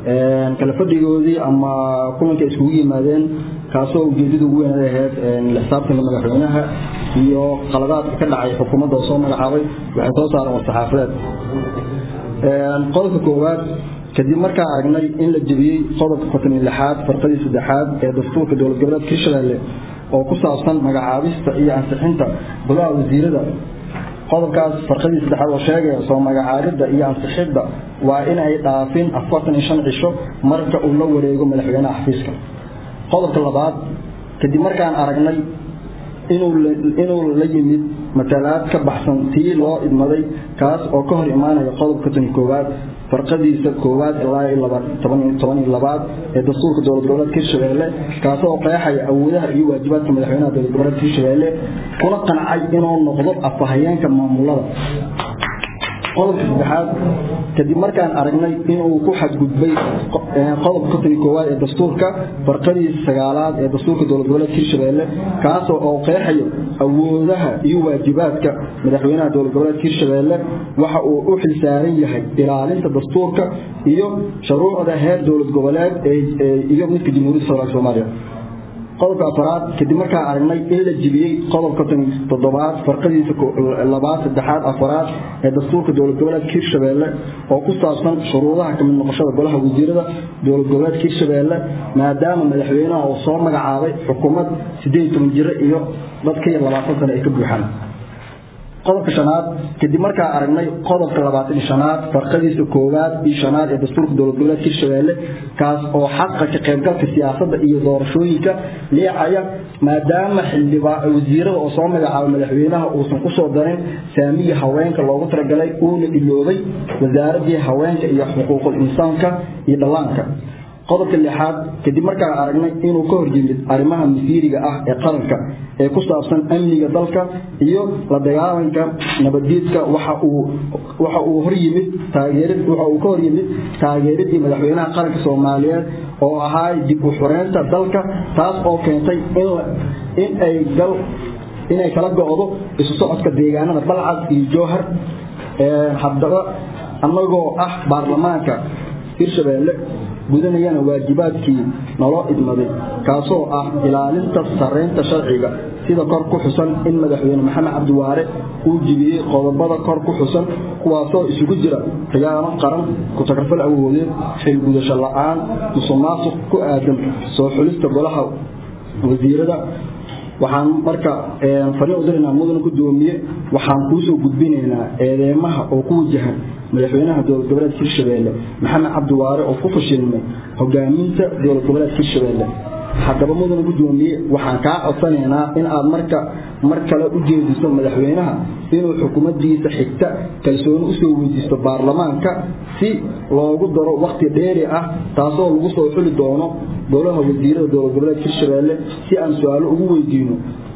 kala fadhigoodii ama kulanka iskugu yimaadeen kaasoo ujeedada ugu weyn ay ahayd xisaabtanka madaxweynaha iyo qaladaadka ka dhacay xukuumadda oo soo magacaabay waxay soo saareen war-saxaafadeed qodobka koowaad kadib markaa aragnay in la jebiyey qodobka konton iyo lixaad farqadii saddexaad ee dastuurka dowlad goboleedka hirshabelle oo ku saabsan magacaabista iyo ansixinta golaha wasiirada qodobkaas farqadii saddexaad oo sheegaya soo magacaabidda iyo ansixidda waa in ay dhaafin afartan iyo shan cisho marka uu la wareego madaxweynaha xafiiska qodobka labaad kadib markaan aragnay inuu la yimid matalaad ka baxsan tii loo idmaday kaas oo ka hor imaanaya qodobka tan koowaad farqadiisa koowaad ilaa toban iyo labaad ee dastuurka dowlad goboleedka hirshabelle kaasoo qeexaya awoodaha iyo waajibaadka madaxweynaha dowlad goboleedka hirshabelle kuna qancay inuu noqdo afahayeenka maamulada qodobka saddexaad kadib markaan aragnay inuu ku xadgudbay qodobka konton koowaad ee dastuurka farqadiisa sagaalaad ee dastuurka dowlad goboleedka hirshabelle kaasoo oo qeexayo awoodaha iyo waajibaadka madaxweynaha dowlad goboleedka hirshabelle waxa uu u xilsaaran yahay ilaalinta dastuurka iyo shuruucda heer dowlad goboleed iyo midka jamhuuriyadda federaalk soomaaliya qodobka afaraad kadib markaan aragnay in la jibiyey qodobka toddobaad farqadiisa labaad saddexaad afaraad ee dastuurka dowlad goboleedka hirshabelle oo ku saabsan shuruudaha kamid noqoshada golaha wasiirada dowlad goboleedka hirshabelle maadaama madaxweynaha uu soo magacaabay xukuumad sideed toban jiro iyo dad ka yar labaatan sane ay ka buuxaan qodobka shanaad kadib markaa aragnay qodobka labaatan shanaad farqadiisa koowaad iyo shanaad ee dastuurka dowlad goboleedka hirshabelle kaas oo xaqa ka qaybgalka siyaasadda iyo doorashooyinka leecaya maadaama wasiirada oo soo magacaabay madaxweynaha uusan kusoo darin saamiga haweenka loogu talagalay uuna iloobay wasaaradii haweenka iyo xuquuqul insaanka iyo dhallaanka qodobka lixaad kadib markaan aragnay inuu ka hor yimid arrimaha masiiriga ah ee qaranka ee ku saabsan amniga dalka iyo la dagaalanka nabadgeedka waxa uu hor yimid waxa uu ka hor yimid taageeradii madaxweynaha qaranka soomaaliyeed oo ahaa dib u xureynta dalka taas oo keentay in ay gal inay kala go'do isu socodka deegaanada balcad iyo jowhar haddaba annagoo ah baarlamaanka hirshabelle gudanayana waajibaadkii naloo idmaday kaasoo ah ilaalinta sarreynta sharciga sida kor ku xusan in madaxweyne maxamed cabdiwaare uu jibiyey qodobada kor ku xusan kuwaasoo isugu jira khiyaano qaran ku-takarfal awoodeed xilgudasho la'aan musuqmaasuq ku aadan soo xulista golaha wasiirada waxaan marka fariin u diraynaa mudana gudoomiye waxaan kuusoo gudbinaynaa eedeymaha oo ku wajahan madaxweynaha dowlad goboleedka hirshabelle maxamed cabdiwaare oo ku fashilmay hogaaminta dowlad goboleedka hirshabelle haddaba mudana gudoomiye waxaan kaa codsanaynaa in aad marka mar kale u jeediso madaxweynaha inuu xukuumaddiisa xigta kalsooni usoo weydiisto baarlamaanka si loogu daro wakhti dheeri ah taasoo lagu soo xuli doono golaha wasiirada dowlad goboleedka hirshabelle si aan su-aalo ugu weydiino